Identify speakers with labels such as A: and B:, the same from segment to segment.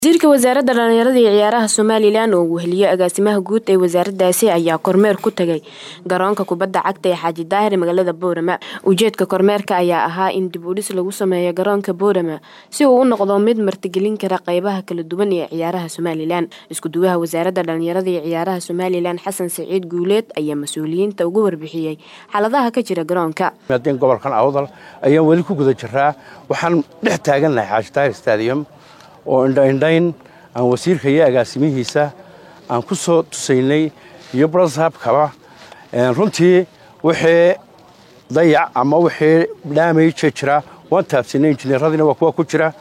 A: wasiirka wasaaradda dhallinyarada iyo ciyaaraha somalilan oo weheliye agaasimaha guud ee wasaaradaasi ayaa kormeer ku tagay garoonka kubadda cagta ee xaaji daahir magaalada boorama ujeedka kormeerka ayaa ahaa in dib udhis lagu sameeyo garoonka boorama si uu u noqdo mid martigelin kara qeybaha kala duwan ee ciyaaraha somalilan iskuduwaha wasaaradda dhallinyarada iyo ciyaaraha somalilan xasan saciid guuleed ayaa mas-uuliyiinta uga warbixiyey xaaladaha ka jira garoonka
B: gobolkan awdal ayaan weli ku guda jiraa waxaan dhex taagannahay xaaji daahir stadium oo indhaindhayn aan wasiirka iyo agaasimihiisa aan ku soo tusaynay iyo brasabkaba runtii wixii dayac ama wixii dhaamaya jira waan taabsinay injineeradiina waa kuwa ku jira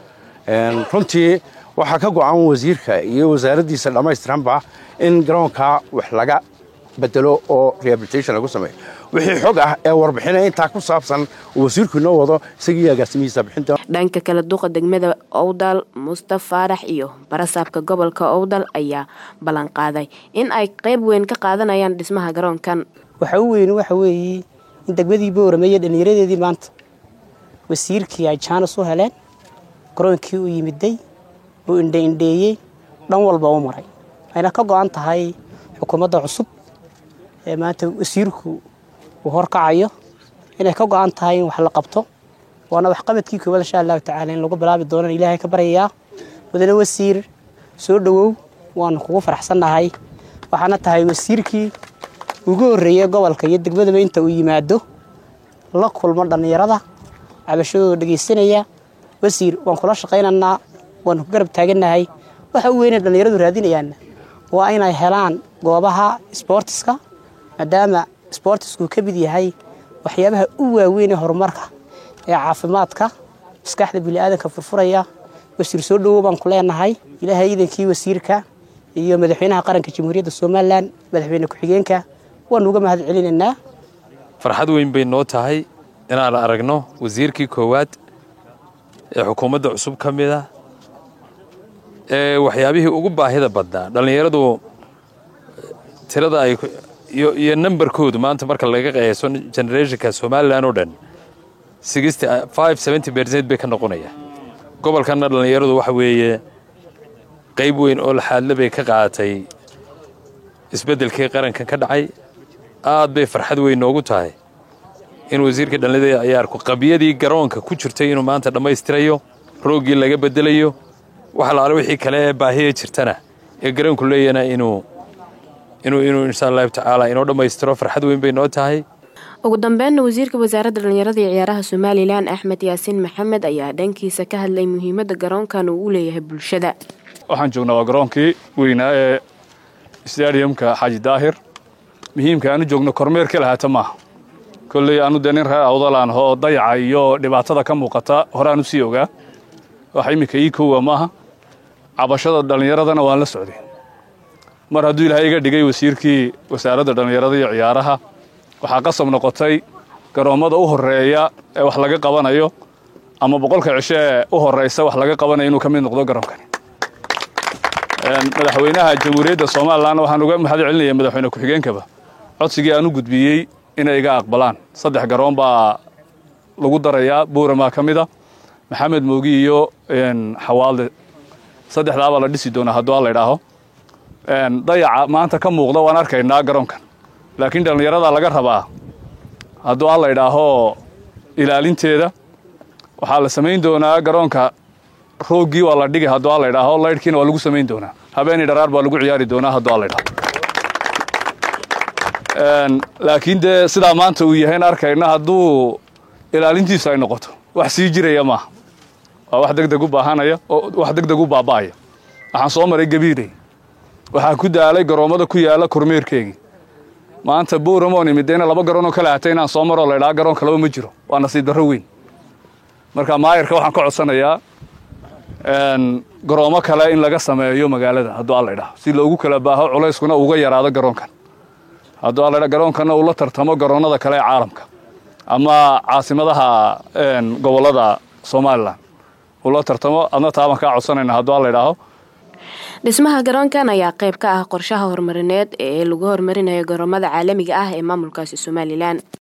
B: runtii waxaa ka go'an wasiirka iyo wasaaraddiisa dhammaystiranba in garoonkaa wax laga bedelo oo rehabilitation lagu sameeyo wixii xog ah ee warbixina intaa ku saabsan uu wasiirku inoo wado isagii agaasimihiisa bixinta
A: dhanka kale duqa degmada owdal mustaf faarax iyo barasaabka gobolka owdal ayaa ballanqaaday in ay qayb weyn ka qaadanayaan dhismaha garoonkan
C: waxa u weyn waxa weeye in degmadii boorame iyo dhallinyaradeedii maanta wasiirkii ay jaanis u heleen garoonkii u yimiday uu indhaindheeyey dhan walba u maray ayna ka go'an tahay xukuumadda cusub ee maanta wasiirku uu horkacayo inay ka go'an tahay in wax la qabto waana waxqabadkii koowaad insha allahu tacaala in lagu bilaabi doonaan ilaahay ka baryayaa mudane wasiir soo dhowow waanu kugu faraxsannahay waxaana tahay wasiirkii ugu horreeyey gobolka iyo degmadaba inta uu yimaado la kulmo dhallinyarada cabashadooda dhegaysanaya wasiir waan kula shaqaynaynaa waanu ku garab taagannahay waxa u weynay dhallinyaradu raadinayaanna waa inay helaan goobaha sboortiska maadaama sboortisku ka mid yahay waxyaabaha u waaweyn ee horumarka ee caafimaadka maskaxda bini'aadanka furfuraya wasiir soo dhowow baan ku leenahay ilaahay iidankii wasiirka iyo madaxweynaha qaranka jamhuuriyadda somalilan madaxweyne ku-xigeenka waanu uga mahad celinaynaa
D: farxad weyn bay noo tahay inaan aragno wasiirkii koowaad ee xukuumadda cusub ka mid ah ee waxyaabihii ugu baahida badnaa dhallinyaradu tirada ay iyo nambarkoodu maanta marka laga qeeso generationka somalilan oo dhan bercent bay ka noqonaya gobolkanna dhallinyaradu waxa weeye qayb weyn oo laxaadle bay ka qaadatay isbeddelkii qarankan ka dhacay aad bay farxad weyn noogu tahay in wasiirka dhallinyarada ciyaarku qabiyadii garoonka ku jirtay inuu maanta dhammaystirayo rooggii laga bedelayo wax laala wixii kale ee baahiya jirtana ee garoonku leeyana inuu inuu inuu insha allahu tacaala inoo dhammaystiro farxad weyn bay noo tahay
A: ugu dambeynna wasiirka wasaaradda dhallinyarada iyo ciyaaraha somalilan axmed yaasiin maxamed ayaa dhankiisa ka hadlay muhiimadda garoonkan uu u leeyahay bulshada
E: waxaan joognaa waa garoonkii weynaa ee stadiumka xaaji daahir muhiimka aanu joogno kormeerka lahaata maaha kolley aanu dee nin reer awdalaan oo dayaca iyo dhibaatada ka muuqata horeaan u sii ogaa wax iminka ii koowa maaha cabashada dhallinyaradana waan la socday mar hadduu ilaahay iga dhigay wasiirkii wasaaradda dhallinyarada iyo ciyaaraha waxaa qasab noqotay garoommada u horreeya ee wax laga qabanayo ama boqolka cisho ee u horraysa wax laga qabanayo inuu ka mid noqdo garoonkani madaxweynaha jamhuuriyadda somalilanna waxaan uga mahad celinaya madaxweyne ku-xigeenkaba codsigii aan u gudbiyey inay iga aqbalaan saddex garoon baa lagu darayaa buuramaa ka mida maxamed moogi iyo xawaalde saddexdaabaa la dhisi doonaa hadduu a laydhaaho dayaca maanta ka muuqda waan arkaynaa garoonkan laakiin dhallinyarada laga rabaa hadduu a laydhaaho ilaalinteeda waxaa la samayn doonaa garoonka rooggii waa la dhigi hadduu a laydhaaho laydhkiina waa lagu samayn doonaa habeenii dharaar baa lagu ciyaari doonaa hadduu a laydhaaho laakiin dee sidaa maanta uu yahayn arkayna hadduu ilaalintiisu ay noqoto wax sii jiraya maaha waa wax degdeg u baahanaya oo wax degdeg u baaba'aya waxaan soo maray gabiirey waxaa ku daalay garoommada ku yaalla kormeerkeegii maanta buuramoon imidayna laba garoonoo kale hatay inaan soo maroo laydhaha garoon kalaba ma jiro waa nasiib darro weyn marka maayarka waxaan ka codsanayaa garoomo kale in laga sameeyo magaalada hadduu a laydhaho si loogu kala baaho culayskuna uga yaraado garoonkan hadduu a laydha garoonkanna uu la tartamo garoonnada kale ee caalamka ama caasimadaha gobollada somalilan uu la tartamo adna taabaan kaa codsanayna hadduu a laydhaaho
A: dhismaha garoonkan ayaa qayb ka ah qorshaha horumarineed ee lagu horumarinayo garoomada caalamiga ah ee maamulkaasi somalilan